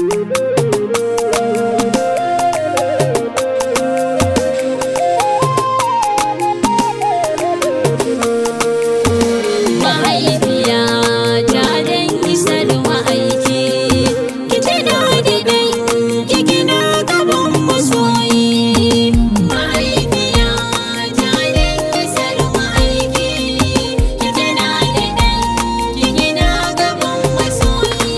mahaifiya ta dan isar ma'aiki ki ce da daɗin kikina gaban masoyi mahaifiya ta dan isar ma'aiki ki ce da daɗin kikina gaban masoyi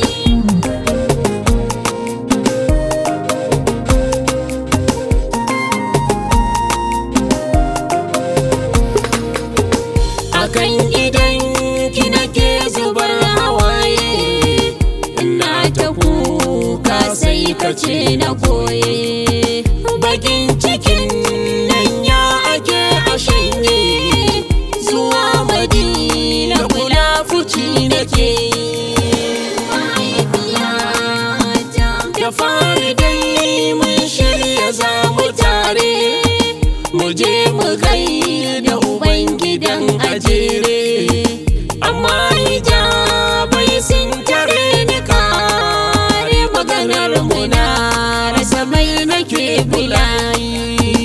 akan idan ki nake zubar hawaye ina ta kuka sai ka ce na koye bakin cikin nan ya ake a shanye zuwa madina kula fuci nake da fari dai mun shirya za mu tare mu je mu gaida ubangidan ajere amma hijabai sun tare ni kare maganar mu na rasa mai nake bulayi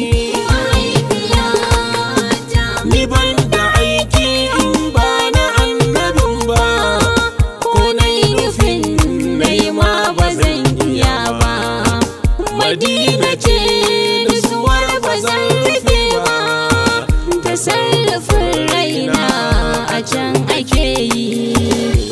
ni ban da aiki in ba na annabin ba ko na yi nufin na yi ma ba zan iya ba madina ce nutsuwar ba zan rufe ba tasarrufin raina a can ake yi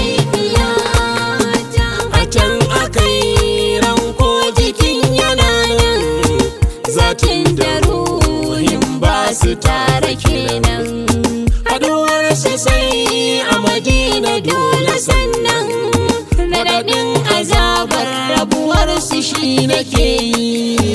a can aka yi ranko jikin yana nan zatin da ruhin ba su tare kenan haduwar su sai a madina dole sannan raɗaɗin azabar rabuwar su shi nake yi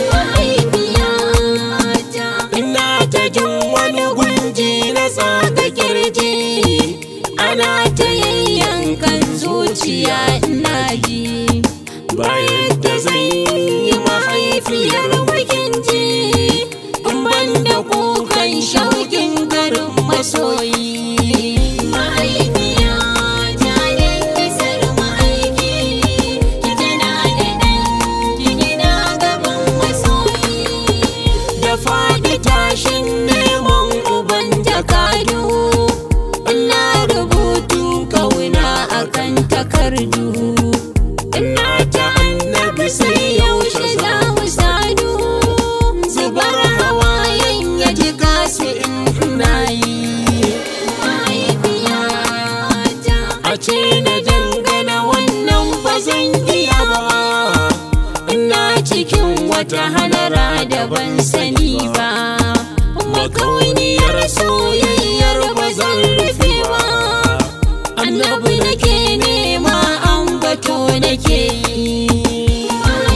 ina ta jin wani gunji na tsaka kirji ana ta yayyankan zuciya ina ji bayan da zan yi mahaifiyar bakin ji in ban da kukan shaukin garin masoyi mahaifiya ta kisar ma'aiki ki tana da ɗan ki gina gaban masoyi da faɗi tashin neman uban jakadu ina rubutu kauna akan takardu ina ta annabi sai yaushe za mu sadu zubar hawayen ya ji gasu in ina yi a ce na dangana wannan ba zan iya ba ina cikin wata halara da ban sani ba makauniyar soyayyar ba zan rufe ba annabi nake nema an bato nake yi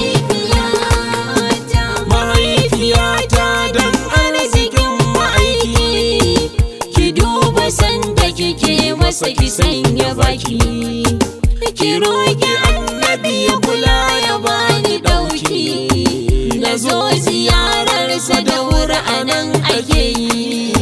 mahaifiyata don arzikin ma'aiki ki duba sanda kike masa ki sanya baki ki roki annabi ya kula ya bani ɗauki na zo ziyararsa da wuri a nan ake yi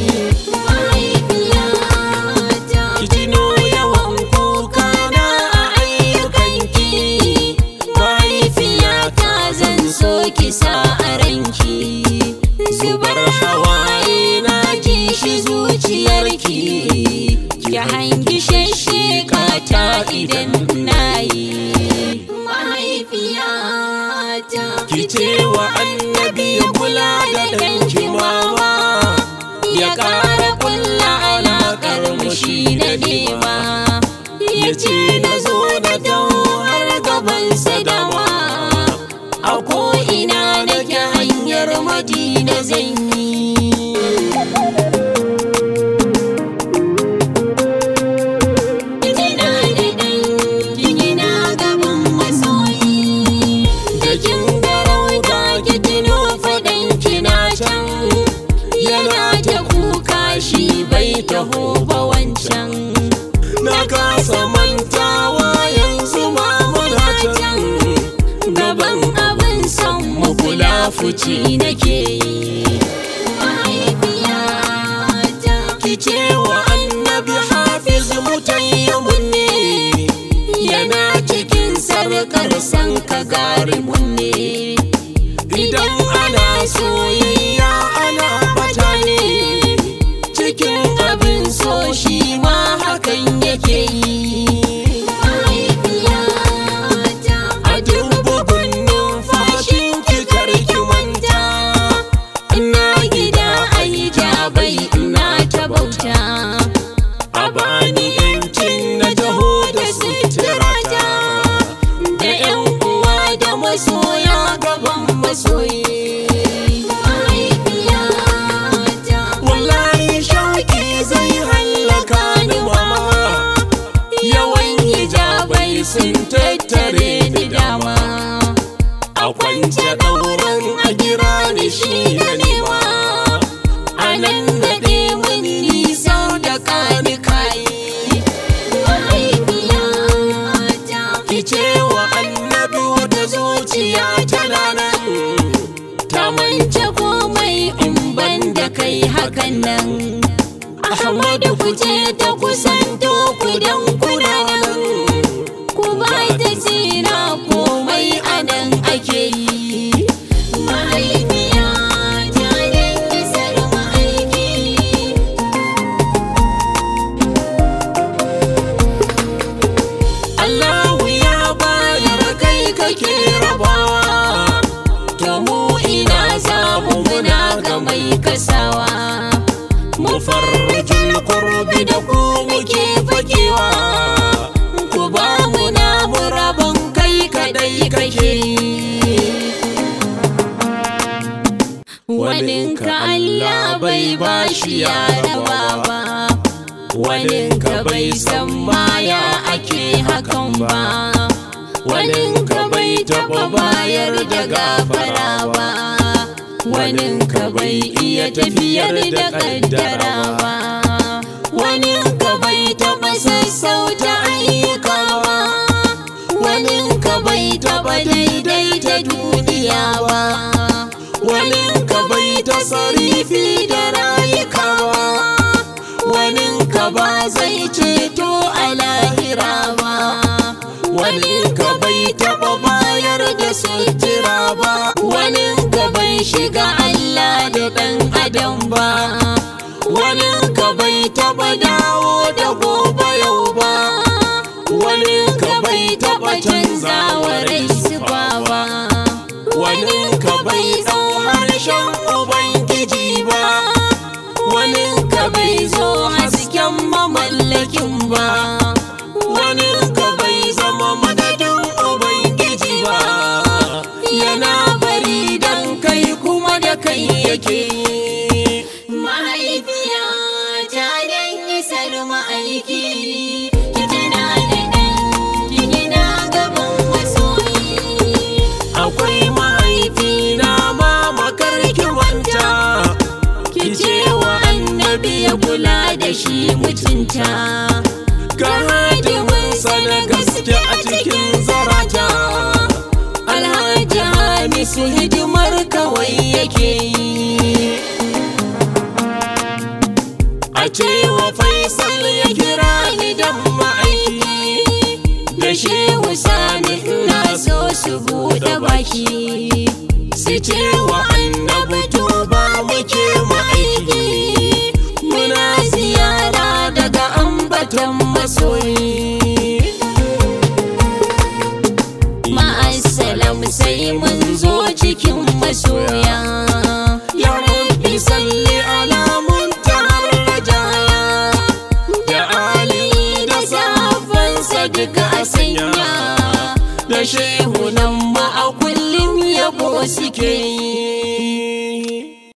ki tuno yawan kuka na a ayyukanki mahaifiyata zan so ki sa a ranki zubar hawaye na ji shi zuciyarki ki hangi shashsheka ta idan na yi mahaifiyata ki ce wa annabi ya kula da ɗanki mama ya ƙara kulla alaƙar mu shi na nema ya ce na zo da dawo har gaban sadama a ko'ina nake hanyar madina zan yi Kina da ɗan kina gaban masoyi da kin garauta ki tuno faɗan kina can yana ta kuka shi bai taho ba wancan na kasa mantawa yanzu ma muna can gaban abin son mu kula fuci nake yi ki ce wa annabi hafiz mutayyamun ne yana cikin sar sarkar san ka garimun ne idan ana soyayya ana bata ne cikin abin so shi ma hakan yake yi a duk bugun numfashin ki karki manta ina gida a yi jabai ina ta bauta a bani yancin na taho da suturata da yan uwa da masoya gaban masoyi wallahi shauki zai hallaka ni mama yawan hijabai sun tattare ni dama a kwance ɗauran a gira ni shi na nema a nan naɗe mun nisa da kani kayi ki ce wa annabi wata zuciya tana nan ta mance komai in ban da kai hakan nan ahmadu ku ce ta kusanto ku dan kuna nan ku ba ta tsira komai a nan ake yi mahaifiya ta dangi sarma aiki Allahu ya bayar kai kake rabawa to mu ina samu muna ga mai kasawa mu farjul kurbi da ku muke fakewa ku ba mu na mu rabon kai kadai kake waninka Allah bai bashi ya raba ba waninka bai san maya ake hakan ba waninka bai taba bayar da gafara ba waninka bai iya tafiyar da kaddara ba waninka bai taba sassauta ayyuka ba waninka bai taba daidaita duniya ba waninka bai tasarifi da rayuka ba waninka ba zai ceto a lahira ba waninka bai taba bayar da sutura ba waninka bai shiga Allah da ɗan adam ba waninka bai taba dawo da gobe yau ba waninka bai taba canza wa rai sifa ba waninka bai ɗau harshen ubangiji ba waninka bai zo hasken mamallakin ba waninka bai zama madadin ubangiji ba yana bari dan kai kuma da kai yake mahaifiya ta dan isar ma'aiki ki tana da ɗan ki gina gaban masoyi akwai mahaifina ma makarki wanta ki ce wa annabi ya kula da shi mutunta ga hadiminsa na gaske a cikin zarata alhaji hamisu hidimar kawai yake yi a ce wa faisal ya kira ni dan ma'aiki da shehu sani ina so su buɗe baki su ce wa annabi to ba muke ma'aiki muna ziyara daga ambatan masoyi ma'assalam sai mun zo cikin masoya ya rabbi salli ala muntahar rajaya da ali da sahabbansa duka a sanya da shehu nan ma a kullum yabo suke yi